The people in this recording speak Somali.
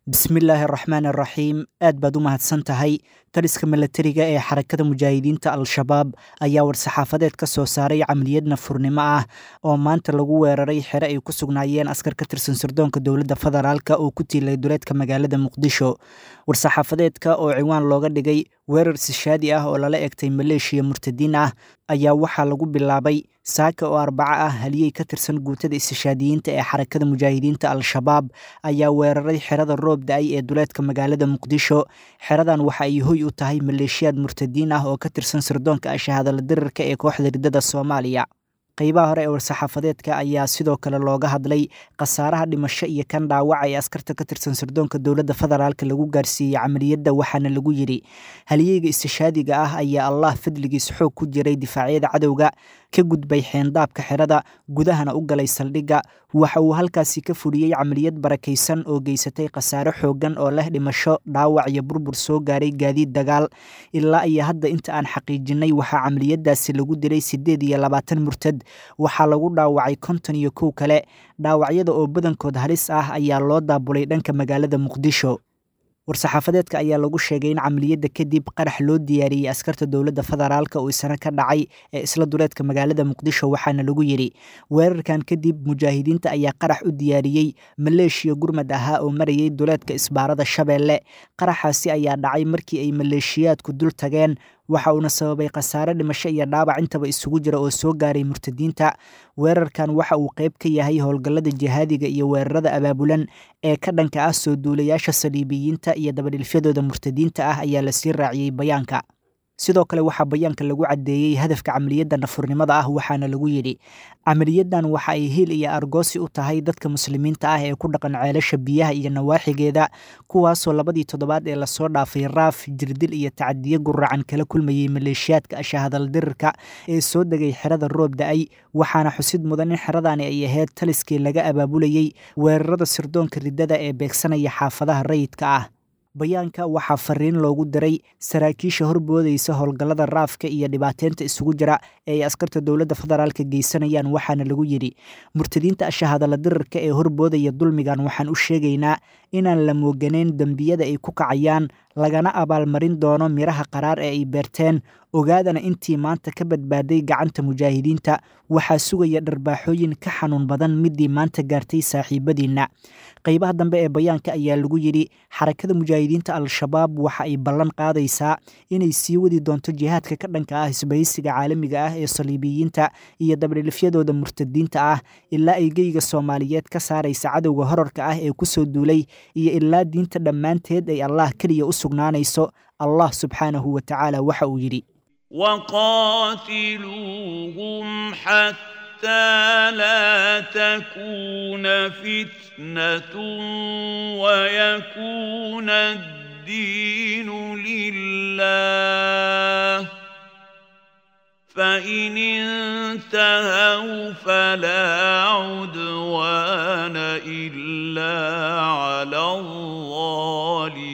bismillaahi araxmaan araxiim aad baad u mahadsan tahay taliska milatariga ee xarakada mujaahidiinta al-shabaab ayaa war-saxaafadeed ka soo saaray camaliyad nafurnimo ah oo maanta lagu weeraray xere ay ku sugnaayeen askar ka tirsan sirdoonka dowladda federaalka oo ku tiilay duleedka magaalada muqdisho war-saxaafadeedka oo ciwaan looga dhigay weerar sishaadi ah oo lala egtay maleeshiya murtadiin ah ayaa waxaa lagu bilaabay saaka oo arbaco ah haliyey ka tirsan guutada istishaadiyiinta ee xarakada mujaahidiinta al-shabaab ayaa weeraray xerada roob da-ay ee duleedka magaalada muqdisho xeradan waxa ay hoy u tahay maleeshiyaad murtadiin ah oo ka tirsan sirdoonka ashahadala dirirka ee kooxda riddada soomaaliya qeybaha hore ee war-saxaafadeedka ayaa sidoo kale looga hadlay khasaaraha dhimasho iyo kan dhaawaca ee askarta ka tirsan sirdoonka dowladda federaalka lagu gaarsiiyey camaliyadda waxaana lagu yidhi haliyeyga istishaadiga ah ayaa allah fadligiis xoog ku jiray difaacyada cadowga ka gudbay xeendaabka xerada gudahana u galay saldhigga waxa uu halkaasi ka fudhiyey camaliyad barakaysan oo geysatay khasaare xooggan oo leh dhimasho dhaawac iyo burbur soo gaaray gaadiid dagaal ilaa iyo hadda inta aan xaqiijinay waxaa camaliyadaasi lagu dilay siddeed iyo labaatan murtad waxaa lagu dhaawacay konton iyo kow kale dhaawacyada oo badankood halis ah ayaa loo daabulay dhanka magaalada muqdisho war-saxaafadeedka ayaa lagu sheegay in camaliyadda kadib qarax loo diyaariyey askarta dowladda federaalka oo isna ka dhacay ee isla duleedka magaalada muqdisho waxaana lagu yidhi weerarkan kadib mujaahidiinta ayaa qarax u diyaariyey maleeshiya gurmad ahaa oo marayay duleedka isbaarada shabeelle qaraxaasi ayaa dhacay markii ay maleeshiyaadku dul tageen waxa uuna sababay khasaare dhimasho iyo dhaawac intaba isugu jira oo soo gaaray murtadiinta weerarkan waxa uu qayb ka yahay howlgallada jihaadiga iyo weerarada abaabulan ee ka dhanka ah soo duulayaasha saliibiyiinta iyo dabadhilfyadooda murtadiinta ah ayaa lasii raaciyey bayaanka sidoo kale waxaa bayaanka lagu caddeeyey hadafka camaliyadda nafurnimada ah waxaana lagu yidhi camaliyadan waxa ay hiil iyo argoosi u tahay dadka muslimiinta ah ee ku dhaqan ceelasha biyaha iyo nawaaxigeeda kuwaasoo labadii toddobaad ee lasoo dhaafay raaf jirdil iyo tacadiyo guracan kala kulmayey maleeshiyaadka ashahadal dirirka ee soo degay xerada roob da-ay waxaana xusid mudan in xeradani ay ahayd taliskii laga abaabulayey weerarada sirdoonka riddada ee beegsanaya xaafadaha rayidka ah bayaanka waxaa fariin loogu diray saraakiisha horboodaysa howlgallada raafka iyo dhibaateynta isugu jira ee ay askarta dowladda federaalka geysanayaan waxaana lagu yidhi murtadiinta ashahadala dirirka ee horboodaya dulmigan waxaan u sheegaynaa inaan la mooganayn dembiyada ay ku kacayaan lagana abaalmarin doono miraha qaraar ee ay beerteen ogaadana intii maanta ka badbaaday gacanta mujaahidiinta waxaa sugaya dharbaaxooyin ka xanuun badan midii maanta gaartay saaxiibadiinna qeybaha dambe ee bayaanka ayaa lagu yidhi xarakada mujaahidiinta al-shabaab waxa ay ballan qaadaysaa inay sii wadi doonto jihaadka ka dhanka ah isbahaysiga caalamiga ah ee saliibiyiinta iyo dabdhilifyadooda murtadiinta ah ilaa ay geyga soomaaliyeed ka saaraysa cadowga horarka ah ee kusoo duulay iyo ilaa diinta dhammaanteed ay allah keliya u sugnaanayso allah subxaanahu wa tacaala waxa uu yidhi وقاتلوهم حتى لا تكون فتنة ويكون الدين لله فإن انتهوا فلا عدوان إلا على الظالمين